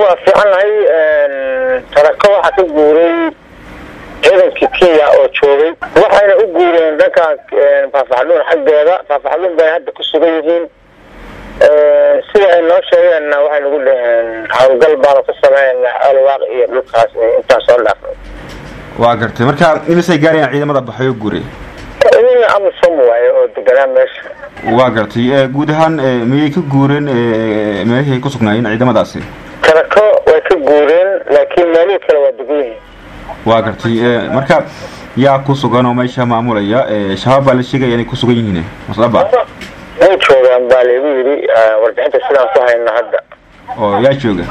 waa fiicannahay tarako waxaa ka guuray ciidankii kenya oo joogay waxayna u guureen dhankan faafaxdhuun xaggeeda faafaxdhuun bay hadda ku sugan yihiin sida ay noo sheegeenna waxay nagu dhaheen howlgal baanu ka sameynaa alwaaq iyo dhulkaas intaan soo dhaafnay waa gartay marka imisay gaarayaan ciidamada baxayo guure idina amisom waaye oo deganaa meesha waa gartay guud ahaan miyay ka guureen meelihii ay ku sugnaayeen ciidamadaasi tarako way ka guureen laakiin meelihii kale waa degan yihiin waa gartay marka yaa ku sugan oo meesha maamulaya shabaab baa la sheegaya inay ku sugan yihiin masaba way joogaan baa laygu yidhi warbixinta sidaan ku hayno hadda oo yaa jooga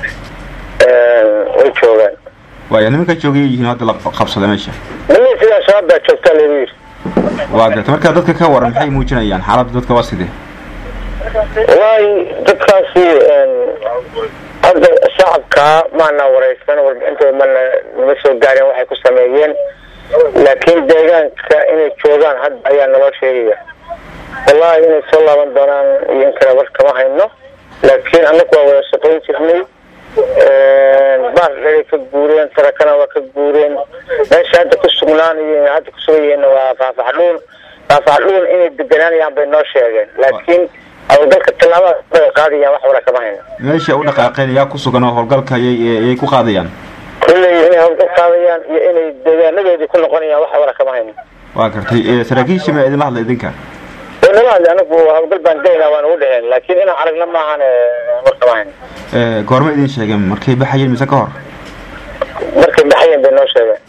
way joogaan waaya nimanka joogay yihiin hadda la qabsada meesha nimin sidaa shabaab baa joogtaa laygu yidhi waa gartay marka dadka ka waran maxay muujinayaan xaaladda dadka waa sidee wallahi dadkaasi hadda shacabkaa maana wareysan warbixintooda mana nama soo gaareen waxay ku sameeyeen laakiin deegaanka inay joogaan hadda ayaa naloo sheegaya wallahi inay soo laaban doonaan iyo in kale war kama hayno laakiin annagu waa wada shaqayn jirnay baardheray ka guureen tarakana waa ka guureen meesha hadda ku sugnaan iyo hadda ku sugan yihiin waa faafaxdhuun faafaxdhuun inay deganaanayaan bay noo sheegeen laakiin howlgalka tallaabada bay qaadayaan wax wara kama hayno meesha u dhaqaaqeen yaa ku sugan oo howlgalka ayay ayay ku qaadayaan kulley inay howlgal qaadayaan iyo inay deegaanadoodii ku noqonayaan wax wara kama hayno waa gartay saraakiisha ma idinla hadla idinka nala hadli anagu howlgal baan geynaa waan ugu dheheen laakiin inaan aragna maahan war kama hayno goorma idin sheegeen markay baxayeen mise ka hor markay baxayeen bay noo sheegeen